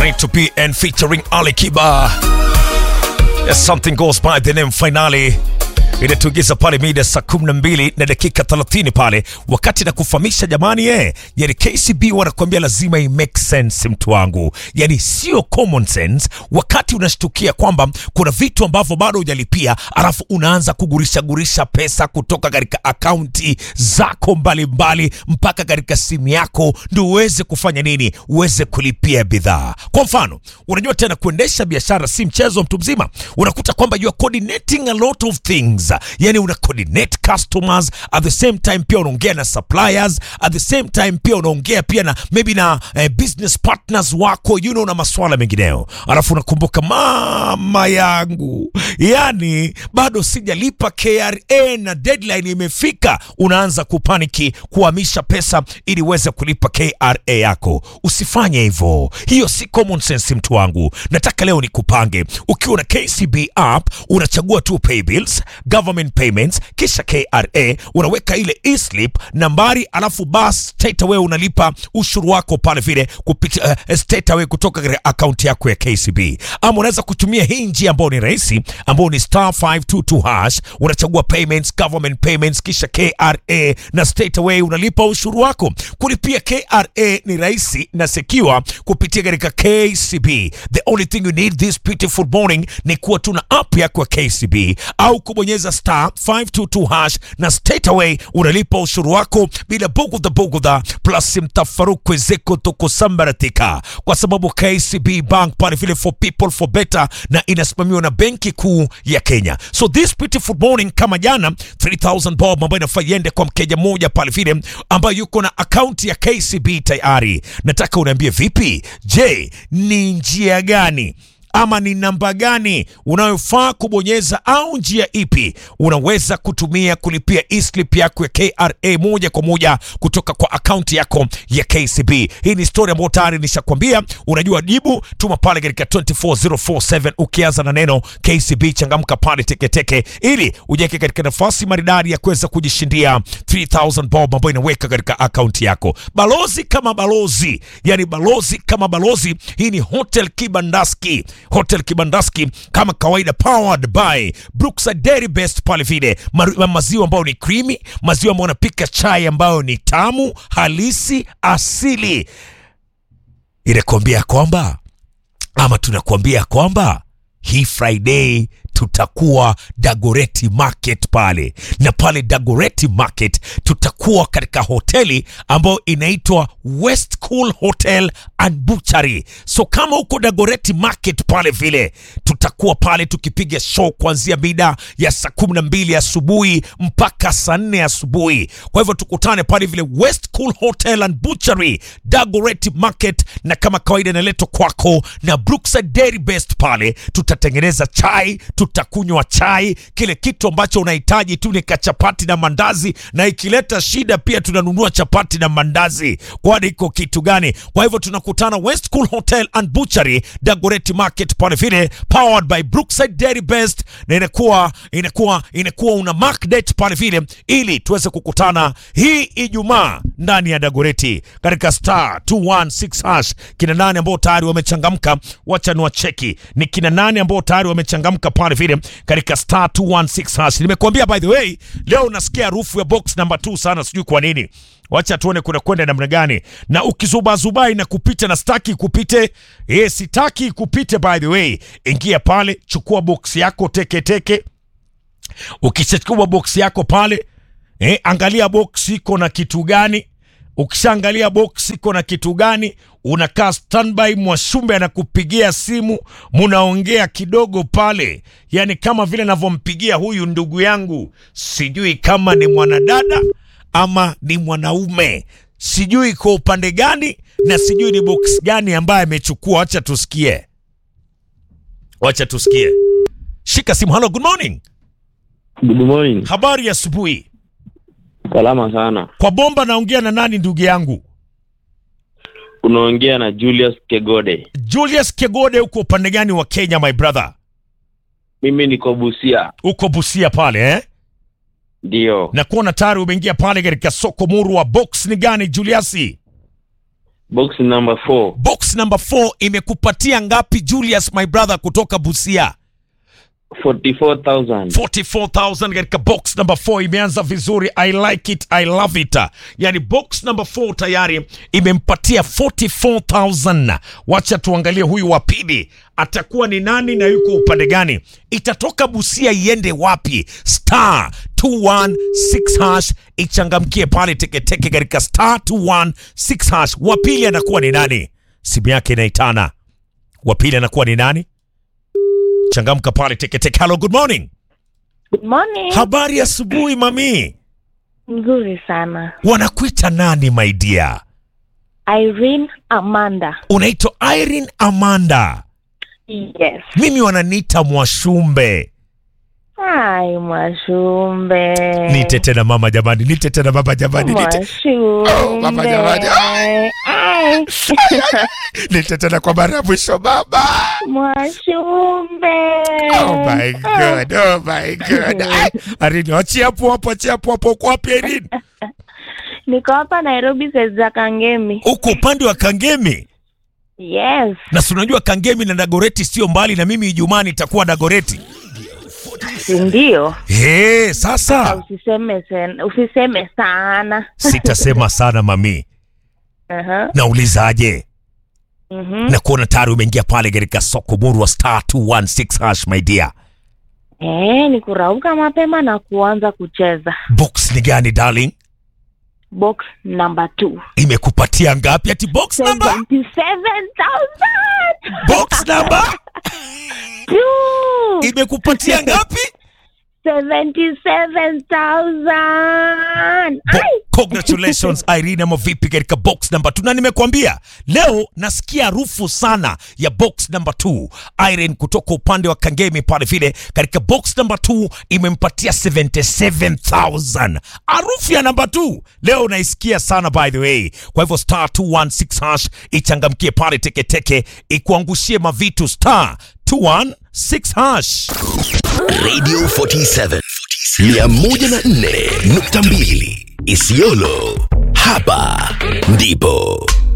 Rito PN featuring Ali Kiba. Yes, something goes by the name finally inatuingiza pale mida saa 12 na dakika 30 pale, wakati na kufahamisha jamani, eh, yani KCB wanakuambia lazima i make sense, mtu wangu, yani sio common sense. Wakati unashtukia kwamba kuna vitu ambavyo bado hujalipia, alafu unaanza kugurisha gurisha pesa kutoka katika akaunti zako mbalimbali mbali, mpaka katika simu yako ndio uweze kufanya nini, uweze kulipia bidhaa. Kwa mfano, unajua tena kuendesha biashara si mchezo, mtu mzima, unakuta kwamba you are coordinating a lot of things yani una coordinate customers at the same time pia unaongea na suppliers at the same time pia unaongea pia na maybe na eh, business partners wako you know, na maswala mengineyo alafu unakumbuka mama yangu yani bado sijalipa KRA na deadline imefika unaanza kupaniki kuhamisha pesa ili uweze kulipa KRA yako usifanye hivyo hiyo si common sense mtu wangu nataka leo nikupange ukiwa na KCB app unachagua tu pay bills government payments kisha KRA unaweka ile e-slip nambari alafu bas straight away unalipa ushuru wako pale vile kupitia uh, straight away kutoka katika akaunti yako ya KCB ama unaweza kutumia hii njia ambayo ni rahisi ambayo ni star 522 hash unachagua payments government payments kisha KRA na straight away unalipa ushuru wako kulipia KRA ni rahisi na secure kupitia katika KCB the only thing you need this beautiful morning ni kuwa tuna app yako ya KCB au kubonyeza star 522 hash na straight away unalipa ushuru wako bila bugudha bugudha plus mtafaruku zeko tukusambaratika kwa sababu KCB Bank pale vile for people for better na inasimamiwa na benki kuu ya Kenya so this beautiful morning kama jana 3000 bob ambayo inafaa iende kwa mkeja mmoja pale vile ambayo yuko na akaunti ya KCB tayari nataka uniambie vipi je ni njia gani ama ni namba gani unayofaa kubonyeza au njia ipi unaweza kutumia kulipia e-slip yako ya KRA moja kwa moja kutoka kwa akaunti yako ya KCB. Hii ni story ambayo tayari nishakwambia, unajua jibu, tuma pale katika 24047 ukianza na neno KCB, changamka pale teketeke, ili ujeke katika nafasi maridadi ya kuweza kujishindia 3000 bob ambayo inaweka katika akaunti yako. Balozi kama balozi, yani balozi kama balozi. Hii ni Hotel Kibandaski Hotel Kibandaski kama kawaida, powered by Brookside Dairy Best pale vile Ma maziwa ambayo ni creamy, maziwa ambayo unapika chai ambayo ni tamu halisi asili. Inakuambia kwamba ama tunakuambia kwamba hii Friday tutakuwa Dagoreti Market pale, na pale Dagoreti Market tutakuwa katika hoteli ambayo inaitwa West Cool Hotel and Butchery. So kama uko Dagoreti Market pale vile, tutakuwa pale tukipiga show kuanzia mida ya saa kumi na mbili asubuhi mpaka saa nne asubuhi. Kwa hivyo tukutane pale vile West Cool Hotel and Butchery, Dagoreti Market, na kama kawaida inaletwa kwako na Brookside Dairy Best. Pale tutatengeneza chai tutakunywa chai, kile kitu ambacho unahitaji tu ni kachapati na mandazi, na ikileta shida pia tunanunua chapati na mandazi, kwani iko kitu gani? Kwa hivyo tunakutana West Cool Hotel and Butchery, Dagoretti Market pale vile, powered by Brookside Dairy Best, na inakuwa inakuwa inakuwa una mark date pale vile, ili tuweze kukutana hii Ijumaa ndani ya Dagoretti katika star 216 hash. Kina nane ambao tayari wamechangamka, wacha ni wacheki ni kina nane ambao tayari wamechangamka pale vile katika star 216 hash. Nimekuambia by the way, leo unasikia harufu ya box number 2 sana, sijui kwa nini. Wacha tuone kuna kwenda namna gani, na ukizubazubai na kupita na staki kupite, eh, sitaki kupite. By the way, ingia pale, chukua box yako teke teke. Ukishachukua box yako pale, eh, angalia box iko na kitu gani. Ukishaangalia box iko na kitu gani, unakaa standby, Mwashumbe anakupigia simu, munaongea kidogo pale, yani kama vile navyompigia huyu ndugu yangu, sijui kama ni mwanadada ama ni mwanaume, sijui kwa upande gani na sijui ni box gani ambaye amechukua. Wacha tusikie, wacha tusikie. Shika simu. Hello, good morning. Good morning. Habari ya asubuhi. Salama sana. Kwa bomba naongea na nani ndugu yangu? Unaongea na Julius Kegode. Julius Kegode, uko upande gani wa Kenya my brother? Mimi niko Busia. Uko Busia pale eh? Ndio. Na kuona tayari umeingia pale katika soko muru wa box ni gani Julius? box number 4 box number 4 imekupatia ngapi julius my brother kutoka busia 44000 44000 katika box number 4 imeanza vizuri i like it i love it yani box number 4 tayari imempatia 44000 wacha tuangalie huyu wa pili atakuwa ni nani na yuko upande gani itatoka busia iende wapi star 216 hash ichangamkie pale teketeke katika star 216 hash wa pili anakuwa ni nani simu yake inaitana wa pili anakuwa ni nani changamka pale teketeke hello good morning Good morning. Habari asubuhi mami, Mzuri sana. wanakuita nani my dear? Irene Amanda. Unaitwa Irene Amanda, Yes. mimi wananiita Mwashumbe. Ai, Mwashumbe. Nite tena mama jamani, nite tena mama jamani, nite, Mwashumbe. Oh, mama jamani. Ai. nite tena kwa mara ya mwisho baba. Mwashumbe. Oh my god, oh my god. Ai, Irene, achia hapo hapo, achia hapo hapo. Uko wapi Irene? Niko hapa Nairobi saizi za Kangemi. Uko upande wa Kangemi Yes. na si unajua Kangemi na Dagoreti sio mbali, na mimi Ijumaa nitakuwa Dagoreti. Si ndio? Hey, sasa Usiseme sen, usiseme sana. sitasema sana mami, Aha. naulizaje? Mhm. na kuona tayari umeingia pale katika soko muru wa star 216 hash my dear. Eh, ni kurauka mapema na kuanza kucheza. Box ni gani darling? Box number 2. Imekupatia ngapi? Ati box number? 77,000. Box number Two. imekupatia ngapi? 77,000. Bo Ai. congratulations Irene, ama vipi katika box number 2? Na nimekwambia leo nasikia harufu sana ya box number 2. Irene kutoka upande wa Kangemi pale vile katika box number 2 imempatia 77,000. Harufu ya number 2 leo naisikia sana by the way. Kwa hivyo star 216 hash ichangamkie pale teketeke ikuangushie mavitu star 216 hash. Radio 47 104.2 Isiolo. Hapa ndipo